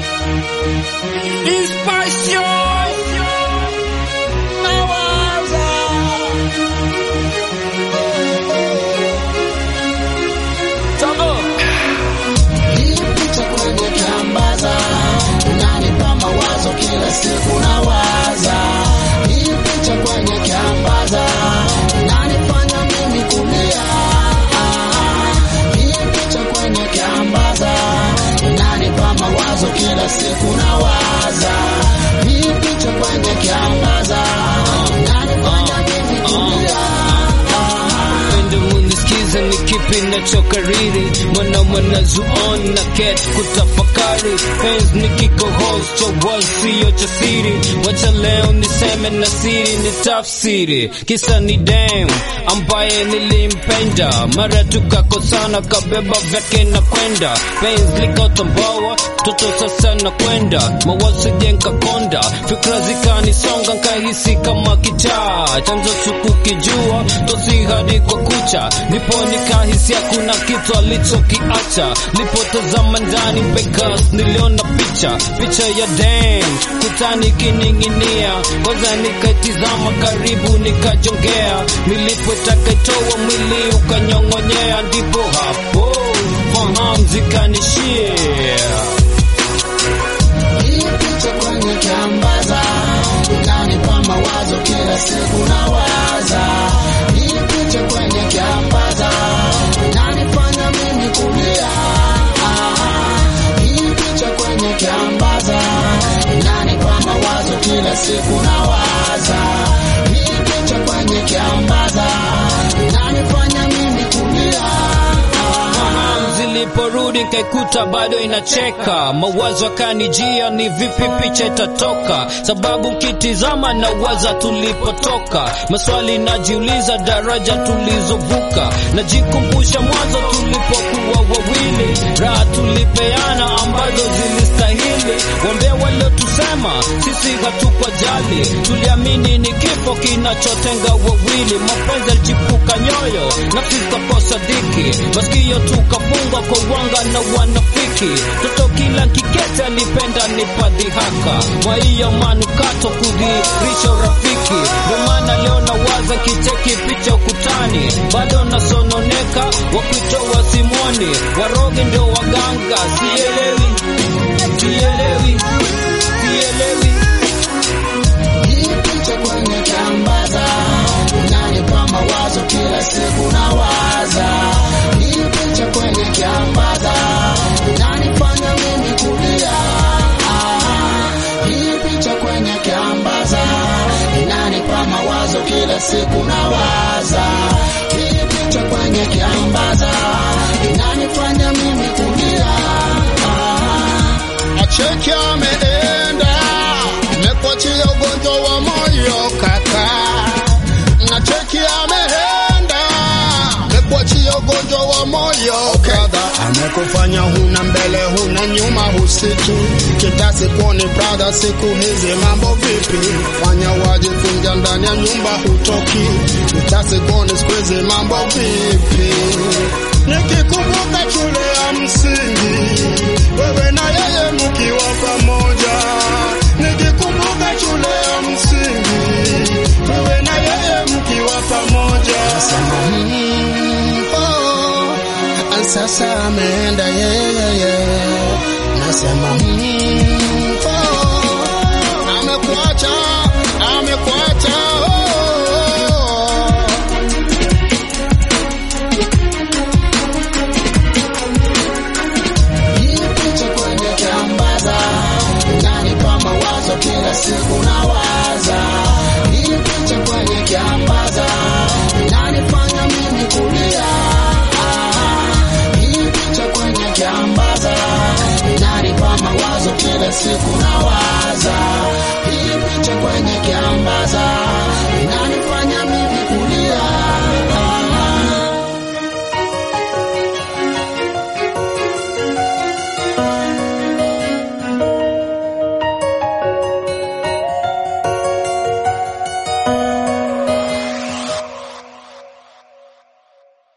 Inspiration. Nawaza. Togo. Hii picha kwenye kiambaza inanipa mawazo kila siku nawaza. Hii picha kwenye kiambaza inanifanya mimi kulia. Hii picha kwenye kiambaza inanipa mawazo kila siku nawaza. Hii picha kwenye kiambaza inanifanya mimi kulia. Pende munisikize ni kipi nachokariri mwana mwana zuon na ket kutafakari Pens ni kikohozi cha wall sio cha siri wacha leo niseme na siri ni tafsiri kisa ni dem ambaye nilimpenda mara tukakosana kabeba vyake na kwenda Pens likotambawa toto sasa na kwenda mawazo jenka konda fikra zikanisonga nkahisi kama kichaa chanzo sikukijua tosi hadi kwa kucha ndipo nikahisi hakuna kitu alichokiacha lipotazama ndani bekas niliona picha picha ya dem kutani kining'inia kwanza nikaitizama karibu nikajongea nilipotaka itoa mwili ukanyong'onyea ndipo hapo fahamu zikanishia Hii picha kwenye kiambaza inanipa mawazo kila siku nawaza. Hii picha kwenye kiambaza inanifanya mimi kulia. Hii picha kwenye kiambaza inanipa mawazo kila siku nawaza. Hii picha kwenye kiambaza inanifanya mimi kulia. Fahamu ziliporudi nkaikuta bado inacheka, mawazo yakanijia, ni vipi picha itatoka? Sababu nkitizama na waza tulipotoka, maswali najiuliza, daraja tulizovuka, najikumbusha mwanzo tulipokuwa wawili, raha tulipeana ambazo zilistahili. Wambea waliotusema sisi hatupa jali, tuliamini ni kifo kinachotenga wawili, mapenzi yalichipuka nyoyo, nafsi zikakosa diki, masikio tukafungwa kwa wanga na wanafiki. Toto kila kikete alipenda nipadhihaka, kwa hiyo manukato kudhirisha urafiki. Ndio maana leo nawaza kicheki picha ukutani, bado nasononeka, wakuitoa simoni, waroge ndio waganga, sielewi, sielewi, sielewi. Hii picha kwenye kiambaza inanipa mawazo kila siku nawaza. Hii picha kwenye kiambaza inanifanya mimi kulia. Hii picha kwenye kiambaza inanipa mawazo kila siku nawaza. Hii picha kwenye kiambaza inanifanya mimi kulia. Acheki ameenda amekuachia ugonjwa wa moyo kaka. Nacheki ameenda amekuachia ugonjwa wa moyo brother. Amekufanya huna mbele huna nyuma husiki kitasi kuoni brother, siku hizi mambo vipi? Fanya wajifunja ndani ya nyumba hutoki kitasi kuoni siku hizi mambo vipi? Nikikumbuka shule ya msingi wewe na yeye mkiwa pamoja, nikikumbuka shule ya msingi wewe na yeye mkiwa pamoja. Mm, oh, sasa ameenda yeye, nasema mm, oh, Amekuacha, amekuacha oh. hii picha kwenye kiambaza inanipa mawazo kila siku nawaza. Hii picha kwenye kiambaza inanifanya mimi kulia. Hii picha kwenye kiambaza inanipa mawazo kila siku nawaza.